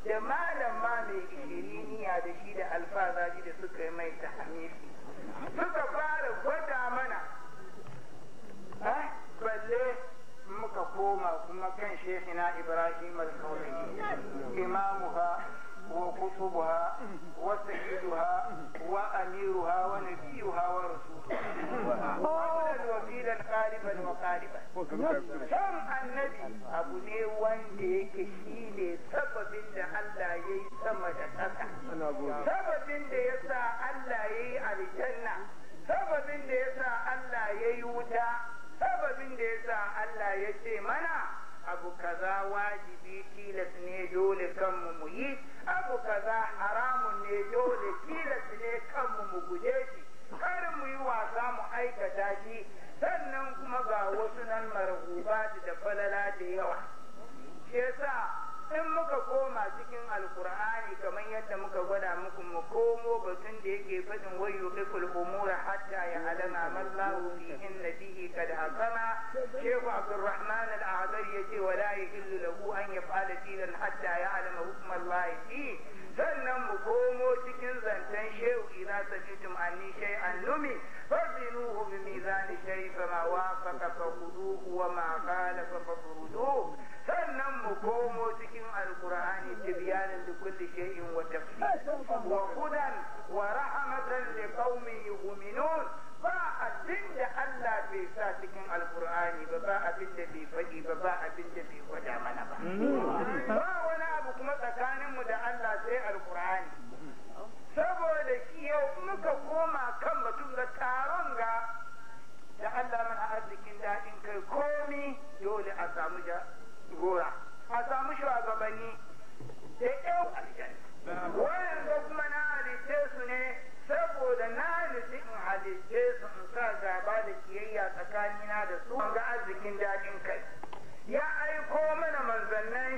da malam ma mai ishiriniya da shi da alfazaji da suka yi mai ta suka fara gwada mana balle muka koma kuma kan shekina ibrahim al-kaulayi imamuha wa kutubuha wa sayyiduha wa amiruha wa nabiyuha wa rasuluha wa wasilan qaliban wa qaliban san annabi abu ne wanda yake shine sababin da Allah yayi sama da ƙasa sababin da yasa Allah yayi aljanna sababin da yasa Allah yayi wuta sababin da yasa Allah ya ce mana abu kaza wajibi tilas ne dole kanmu mu yi abu kaza haramun ne dole tilas ne kanmu mu guje shi kar mu yi wasa mu aikata shi sannan kuma ga wasu nan marhuba da falala da yawa shi yasa in muka koma cikin alkur'ani kamar yadda muka gwada muku mu komo batun da yake faɗin wayu bikul umura hatta ya alama mallahu fi inna bihi kad hakama shehu abdurrahman al-azhar yace wala yahillu lahu an yaf'ala dinan hatta ya alama hukmallahi fi sannan mu komo cikin zancen shehu idza sajitum anni shay'an numi fazinuhu bi mizani shay fama wafaqa fa khuduhu wa ma khalafa fa furuduhu sannan mu komo cikin alkur'ani tibyanin da kulli shay'in wa tafsir wa hudan wa rahmatan li qaumin yu'minun ba abin da Allah bai sa cikin alkur'ani ba ba abin da bai faɗi ba ba abin da bai gwada mana ba ba wani abu kuma tsakanin mu da Allah sai alkur'ani saboda shi yau muka koma kan mutum ga taron ga da Allah mana arzikin daɗin kai komi dole a samu gora a samu shugabanni da yau aljanna wayanda kuma na halitte su ne saboda na nufi in halitte su in sa gaba da kiyayya tsakanina da su ga arzikin daɗin kai ya aiko mana manzannai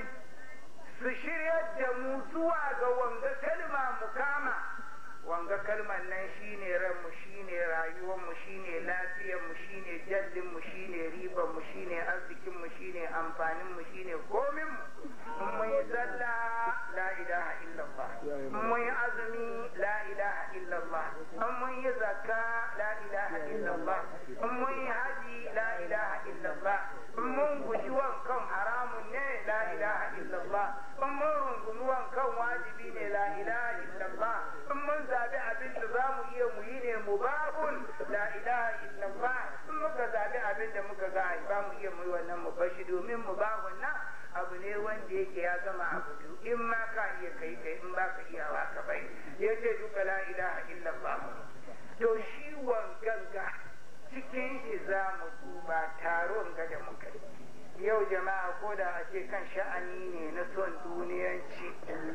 su shiryar da mu zuwa ga wanga kalma mu kama wanga kalmar nan shine ranmu shine rayuwarmu shine lafiyarmu shine jallinmu shine ribarmu shine arzikinmu shine amfaninmu shine kominmu in mun yi sallah la ilaha illallah in mun yi azumi la ilaha illallah in mun yi zakka la ilaha illallah in mun yi haji la ilaha illallah in mun guji wankan haramun ne la ilaha illallah in mun rungumi wankan wajibi ne la ilaha illallah in mun zabi abin da za mu iya mu yi ne mu babun la ilaha illallah in muka zabi abin da muka ga ba mu iya mu yi wannan mu bashi domin mu babun nan abu ne wanda yake ya gama abu biyu in ma ka iya kai kai in ba ka iya ba ka bai yace duka la ilaha illallah to shi ganga cikin shi za mu duba taron ga da muka yau jama'a ko da a ce kan sha'ani ne na son duniyanci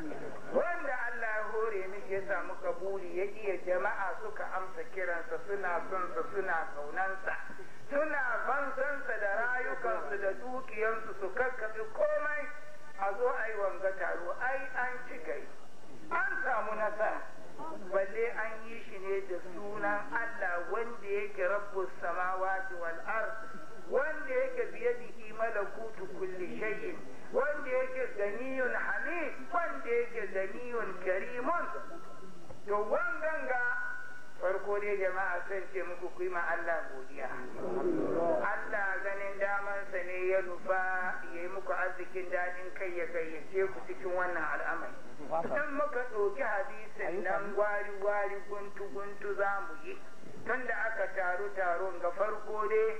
wanda Allah ya hore mishi ya samu kabuli ya iya jama'a suka amsa kiransa suna son sa suna kaunansa suna fansansa da rayukansu da dukiyansu su kakkaɓe komai a zo a yi wanga taro ai an ci gai an samu nasara balle an yi shi ne da sunan Allah wanda yake rabbus samawati wal ard wanda yake biyadihi malakutu kulli shay'in wanda yake ganiyun hamid wanda yake ganiyun karimun to wanganga farko dai jama'a san ce muku ku yi ma Allah godiya Allah ganin damansa ne ya nufa ya yi muku arzikin daɗin kai ya gayyace ku cikin wannan al'amari in muka ɗauki hadisin nan gwari gwari guntu guntu za mu yi tunda aka taru taron ga farko dai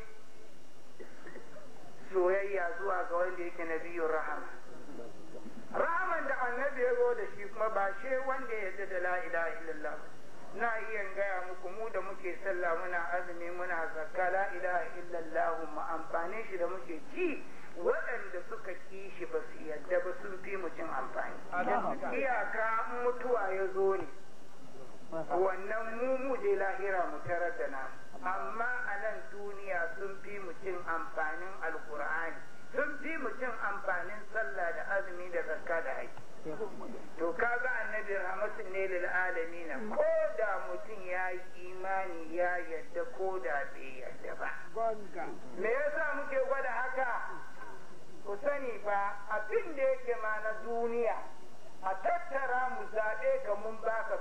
soyayya zuwa ga wanda yake nabiyun rahama rahaman da annabi ya zo da shi kuma ba shi wanda ya yarda da la ilaha illallah na iya gaya muku mu da muke sallah muna azumi muna zakka la ilaha illallah mu amfani shi da muke ci waɗanda suka ki shi ba su yadda ba sun fi mu cin amfani iyaka mutuwa ya zo ne wannan mu mu je lahira mu tarar da namu amma a nan duniya sun fi mu cin amfanin alkur'ani sun fi mu cin amfanin sallah da azumi da zakka da haji to kaga annabi rahmatin ne lil alamin ko da mutum ya yi imani ya yadda ko da bai yadda ba me yasa muke gwada haka ku sani ba abin da yake ma na duniya a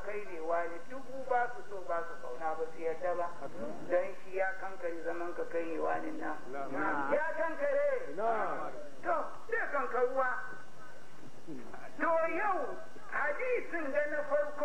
kai ne wani dubu ba su so ba su kauna ba su yarda ba don shi ya kankare zaman ka kai ne wani nan ya kankare to zai kankaruwa to yau hadisin da na farko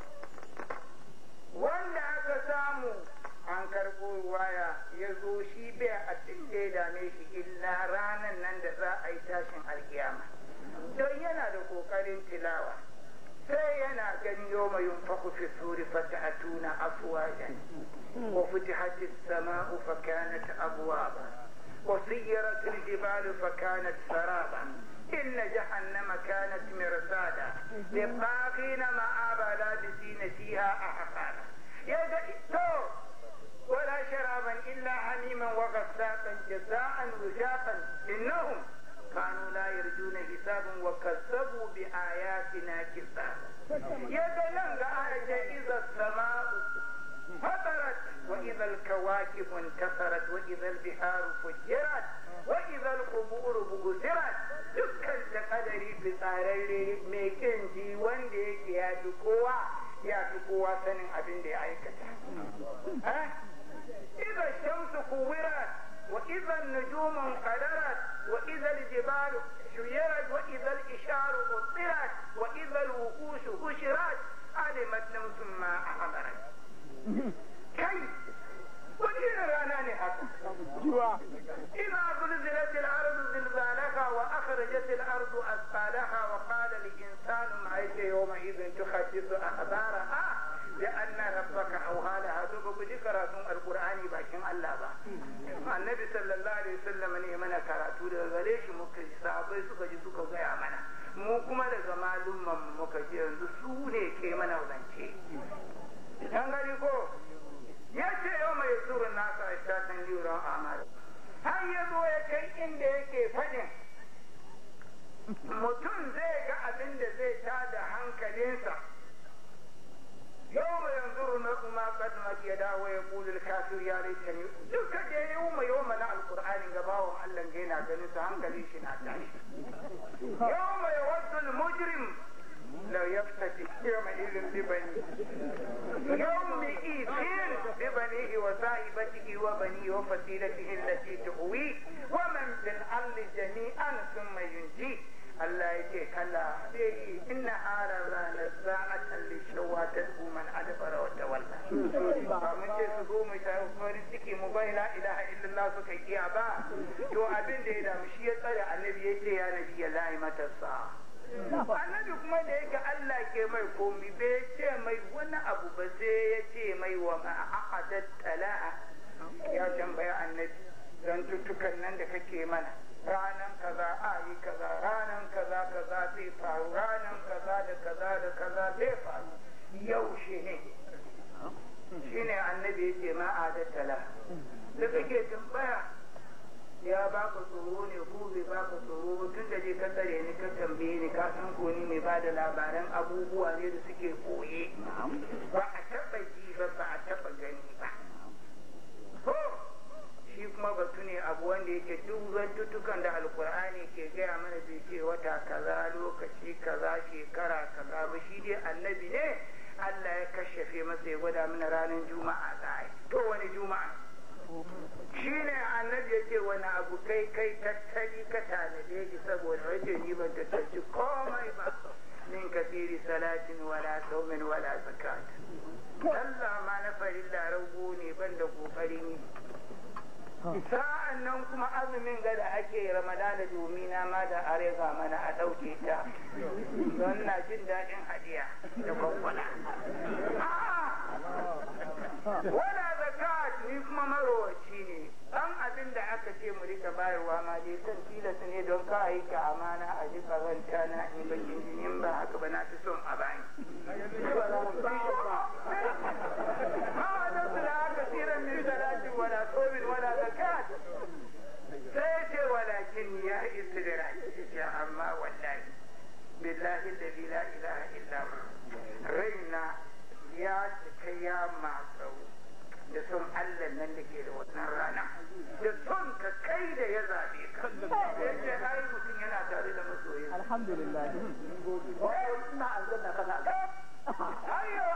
wanda aka samu an karɓo waya ya zo shi bai abin da ya dame shi illa ranar nan da za a yi tashin alkiyama don yana da ƙoƙarin tilawa sai yana gani yau mai yunfaku fi suri fata a tuna afuwajen wa futihat as-sama'u fa kanat abwaba wa sayyarat al-jibalu fa kanat saraba إن جهنم كانت مرصادا للطاغين مآبا لابسين فيها أحقانا يا ولا شرابا إلا حميما وغساقا جزاء وجاقا إنهم كانوا لا يرجون حسابا وكذبوا بآياتنا كذابا يدلن آية إذا السماء فطرت وإذا الكواكب انتصرت وإذا البحار فجرت وإذا القبور بغسرت dukkan da kadari fitsararre mai kin ji wanda yake ya fi kowa ya fi kowa sanin abin da ya aikata. إذا الشمس كورت وإذا النجوم انقدرت وإذا الجبال شيرت وإذا الإشار بطرت وإذا الوحوش هشرت علمت نفس ما أحضرت كيف وجينا رانا إذا زلزلت الأرض زلزالها وأخرجت الأرض أثقالها وقال الإنسان ما يومئذ تحدث أخبارها لأن ربك أوها لها تبقى ذكر القرآن باكين الله با النبي صلى الله عليه وسلم ne mana karatu daga gare shi muka ji sahabbai suka ji suka gaya mana mu kuma daga malumman muka ji yanzu su ne ke mana zance dan gari ko ya ce yau mai surun nasa a shatan liran amal har ya zo ya kai inda yake faɗin mutum zai ga abin da zai tada hankalinsa يوم ينظر المرء ما قدمت يداه ويقول الكافر يا ليتني duka da yawma yawma na alqur'ani gabawan Allah ga yana ganin su hankali shi na tashi yawma yawaddu almujrim la yaftati yawma idhin bi bani yawma idhin bi banihi wa sahibatihi wa bani wa fasilatihi allati tuwi wa man fil ardi jami'an thumma yunji Allah ya ce kalla sai inna hara ranar sa'atan lishawa ta man adabara wa tawalla ba mun ce su zo mu ta farin ciki mu bai la ilaha illallah suka kiya ba to abin da ya damu shi ya tsare annabi ya ce ya nabi ya lahi mata sa annabi kuma da yake Allah ke mai komi bai ce mai wani abu ba sai ya ce mai wa ma'aqadat tala'a ya tambaya annabi dan tuttukan nan da kake mana ranan kaza a yi kaza ranan kaza kaza zai faru ranan kaza da kaza da kaza zai faru yaushe ne shine annabi ya ce ma adattala da kake tambaya ya baka tsoro ne ko bai baka tsoro tun da je ka tsare ni ka tambaye ni ka san ko ni mai bada labaran abubuwa ne da suke koye ba a taba ji ba ba a taba gani ba shi kuma batu ne abu wanda yake duk zantutukan da alkur'ani ke gaya mana bai ce wata kaza lokaci kaza shekara kaza ba shi dai annabi ne Allah ya kashafe masa ya gwada mana ranar juma'a za a yi to wani juma'a shi ne annabi ya ce wani abu kai kai tattali ka tanade shi saboda wace ni ban tattaci komai ba min kasiri salatin wala saumin wala zakat Allah ma na farilla rago ne ban da kokarin yi sa'an nan kuma azumin gada ake ramadana domin na ma da arega mana a ɗauke ta don na jin daɗin hadiya da kwakwala wala zakat ni kuma marowaci ne ɗan abin da aka ce mu rika bayarwa ma dai san tilasta ne don ka yi ka amana a ji karanta na in bakin jinin ba haka ba na fi son a bani ma da su da haka tsiran min salatin wala sobin wala zakat sai ce walakin ya istidrak ce amma wallahi billahi alladhi la ilaha illa hu raina ya cika ya matsau da son Allah nan da ke da wannan rana da son ka kai da ya zabe ka yace ai mutum yana tare da masoyin alhamdulillah ina aljanna kana ayyo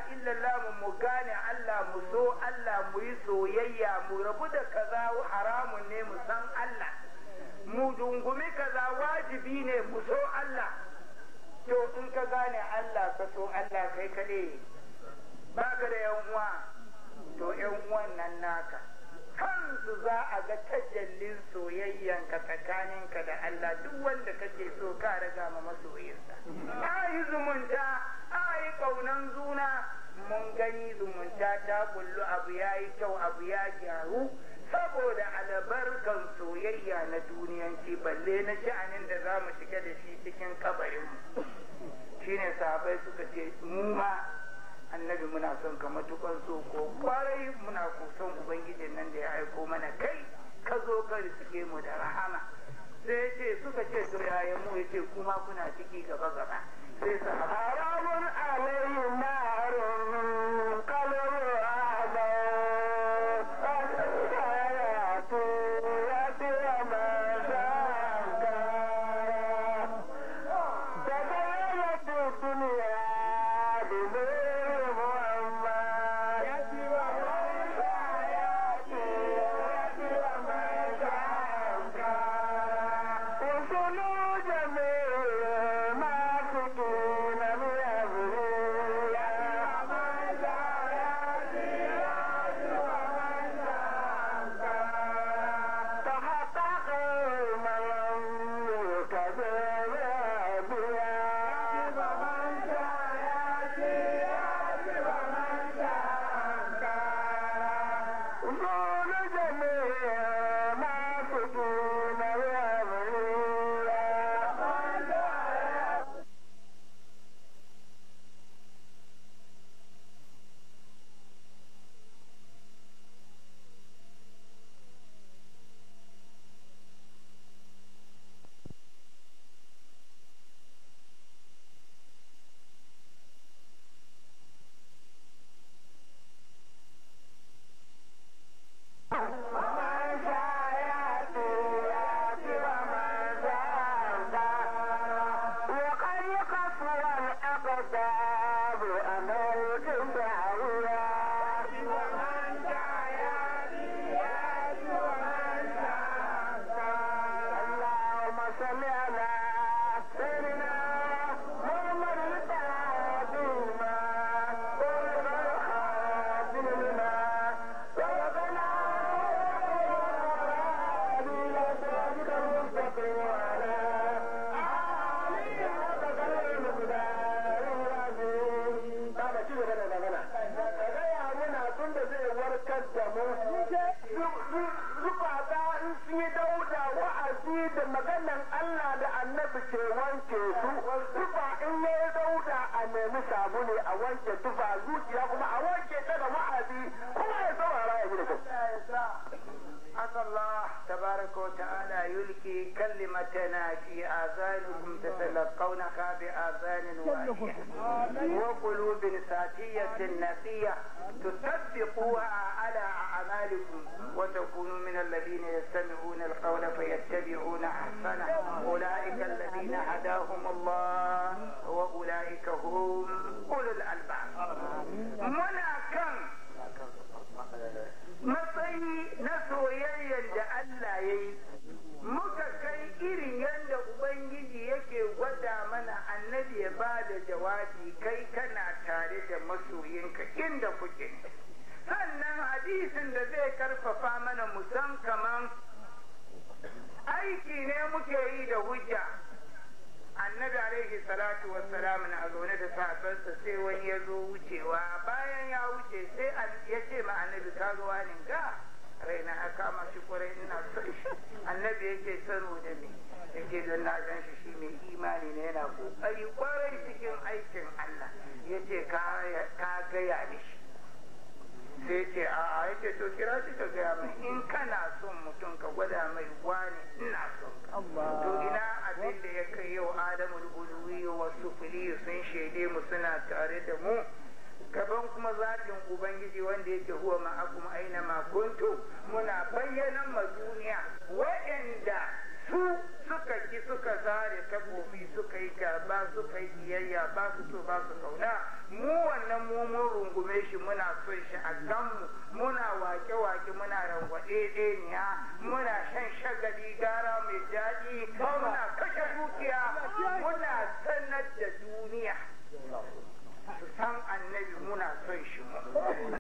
illallah mu gane Allah mu so Allah mu yi soyayya mu rabu da kaza haramun ne mu san Allah mu dungumi kaza wajibi ne mu so Allah to in ka gane Allah ka so Allah kai kaɗai baka da yan uwa to yan uwan nan naka kansu za a ga tajallin soyayyanka tsakaninka da Allah duk wanda kake so ka raga ma masoyinsa a yi zumunta a yi ƙaunan zuna mun gani zumunta ta kullu abu ya yi kyau abu ya gyaru saboda albarkan soyayya na duniyanci balle na sha'anin da za mu shiga da shi cikin kabarinmu shine sahabai suka ce mu ma annabi muna son ka matukan so ko kwarai muna kusan ubangijin nan da ya aiko mana kai ka zo ka riske mu da rahama sai ce suka ce to yaya mu yace kuma kuna ciki gaba gaba sai sa haramun alayhi narun qalbu كلمتنا في آذانكم تتلقونها بآذان واحية وقلوب ساتية نقية تصدقوها على أعمالكم وتكونوا من الذين يستمعون القول فيتبعون أحسنه أولئك الذين هداهم الله وأولئك هم أولو الألباب منا كم matsayi na soyayyar da Allah ya yi muka kai irin yadda Ubangiji yake gwada mana annabi ya ba da jawabi kai kana tare da masoyinka inda kuke. Sannan hadisin da zai karfafa mana musan kaman aiki ne muke yi da hujja. Annabi alaihi salatu wassalam na zaune da sahabbansa sai wani ya zo wucewa bayan ya wuce sai ya ce ma annabi ka zo wani ga raina ya kama shi kwarai ina son shi annabi yake sano da ni yake don na gan shi shi mai imani ne yana kokari kwarai cikin aikin Allah yace ka gaya mishi sai ce a a yace to kira shi ka gaya mai in kana son mutum ka gwada mai wani ina son ka to ina abin da ya kai yau Adamu uluwi wa sufuli sun shaide mu suna tare da mu gaban kuma zaɓin Ubangiji wanda yake huwa ma'akum aina ma kuntu muna bayyanan ma duniya waɗanda su suka ki suka zare takobi suka yi gaba suka yi kiyayya ba su so ba su kauna mu wannan mu mun rungume shi muna son shi a ganmu muna wake-wake muna rangwaɗe ɗeniya muna shan shagali gara mai daɗi muna kashe dukiya muna sanar da duniya su san annabi muna son shi mu